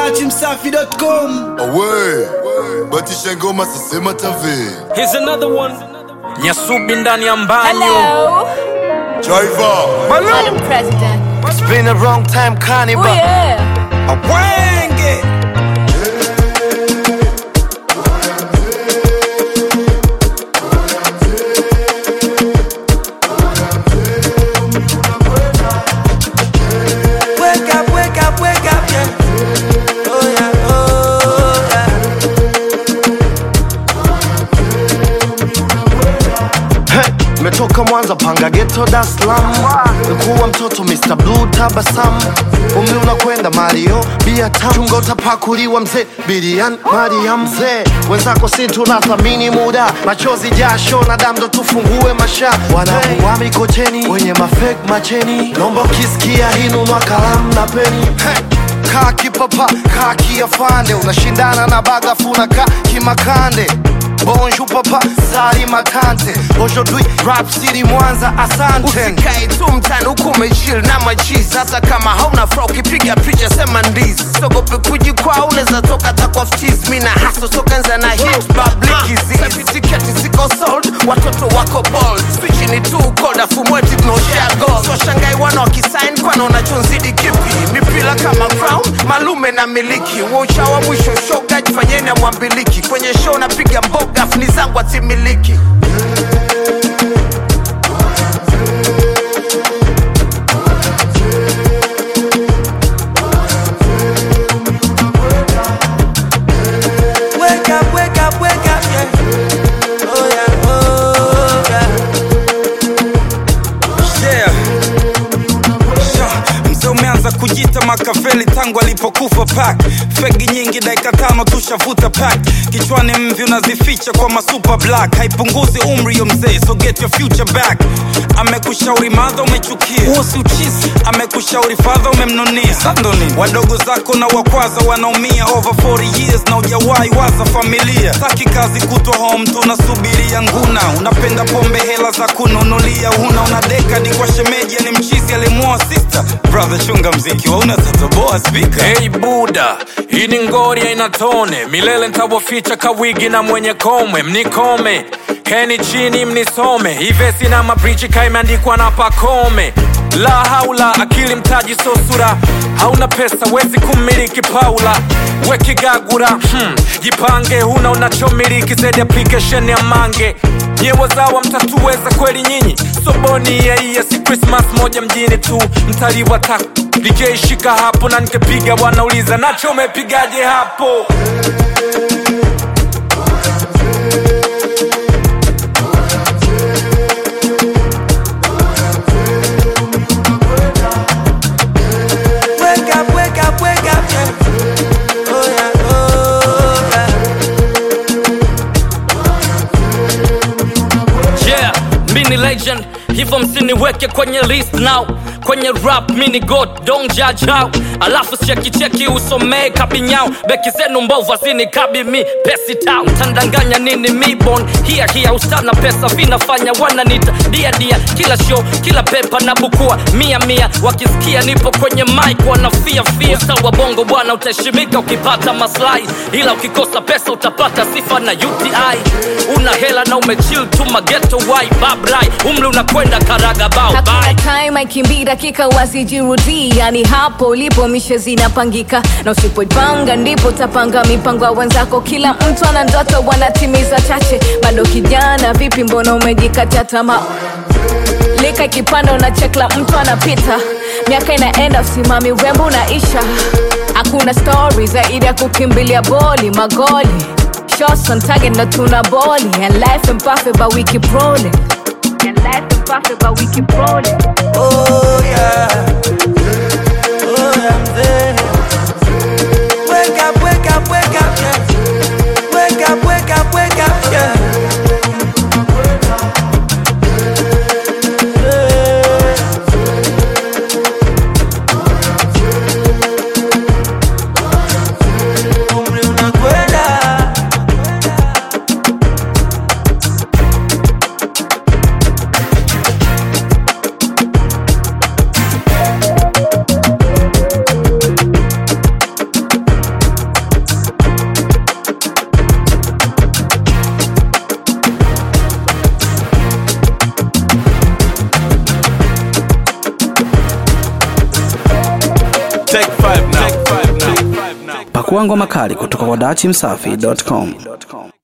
dachimsafi.com Awe, batisha ngoma sasema tave Here's another one. Nyasubi ndani ya mbanyo. Hello, Driver Madam President. It's been a long time, Oh Carnival. yeah. Awenge. Wake up, wake up, wake up, yeah. Oh yeah, oh yeah. Hey, metoka Mwanza panga ghetto Dar es Salaam. Nikuwa mtoto Mr. Blue tabasamu. Umri unakwenda Mario, bia tamu. Chunga utapakuliwa mzee, Bilian Mariam mzee. Wenzako si tunathamini muda, machozi jasho na damu ndo tufungue masha. Wanakuwa mikocheni, wenye mafake macheni. Nomba ukisikia hinunua kalamu na peni. Hey. Kaa kipapa, kaa kiafande, unashindana na bagafu na kaa kimakande Bonjour papa, sari makante Aujourd'hui, rap city Mwanza, asante usikae tu mtani huku umechill na machizi hata kama hauna fra ukipiga picha sema ndizi sogope kujikwaa unaweza toka takwa ftiz mi na haso sokanza na hit public tiketi ziko sold watoto wako bold spichi ni tu cold afu mweti tunaoshare gold so shangai wana wakisign kwana unachonzidi kipi mipila kama crown malume na miliki waucha wa mwisho shoga jifanyeni amwambiliki kwenye show napiga mboga afu ni zangu atimiliki Wake up, wake up, wake up, yeah Oh yeah, oh yeah Yeah. Sha, Mzee umeanza kujita Makaveli tangu alipokufa pak fegi nyingi dakika tano tushavuta pak kichwani mvi unazificha kwa masuper black haipunguzi umri yo mzee so get your future back amekushauri madha umechukia huo si uchizi amekushauri fadha umemnunia sandoni wadogo zako na wakwaza wanaumia over 40 years na ujawahi waza familia taki kazi kutwa home tunasubiria nguna unapenda pombe hela za kununulia huna una dekadi kwa shemeji ni mchizi alimuoa sister brother chunga mziki wauna tatoboa speaker Hey buda, hii ni ngori haina tone, milele ntawaficha kawigi na mwenye komwe, mnikome keni chini mnisome, ivesi na mabrichi kaimeandikwa na pakome. La haula, akili mtaji so sura, hauna pesa wezi kumiliki Paula wekigagura hmm. Jipange, huna unachomiliki zaidi application ya mange nyewazawa mtatuweza kweli nyinyi soboni yaiya si krismas moja mjini tu mtaliwa ta DJ shika hapo na nikepiga wanauliza nacho umepigaje hapo Wake up, wake up, wake up, yeah Oh yeah, oh yeah yeah mini legend hivyo msiniweke kwenye list now kwenye rap mini god don't judge how alafu chekicheki usomee kabinyao beki zenu mbovu azini kabi mi pesi town tandanganya nini mibon hia hia usana pesa vinafanya wananita dia dia kila show kila pepa na bukua mia mia wakisikia nipo kwenye mic wanafia fia usawa bongo bwana utaheshimika ukipata maslahi ila ukikosa pesa utapata sifa na uti una hela na umechill tu mageto wai babrai umri unakwenda karaga bao Hakuna bye time aikimbii dakika wasijirudii yani hapo ulipo mishe zinapangika na usipoipanga ndipo utapanga mipango ya wenzako kila mtu ana ndoto wanatimiza chache bado kijana vipi mbona umejikatia tamaa lika ikipanda unachekla mtu anapita miaka inaenda usimami urembo unaisha hakuna stori zaidi ya kukimbilia boli magoli shots on target na tuna boli and life and perfect but we keep rolling and life and perfect but we keep rolling Oh yeah Oh yeah, mzee Wake up, wake up, wake up, yeah Wake up, wake up, wake up, yeah Umri unakwenda Pakua ngoma kali kutoka kwa dachimsafi.com.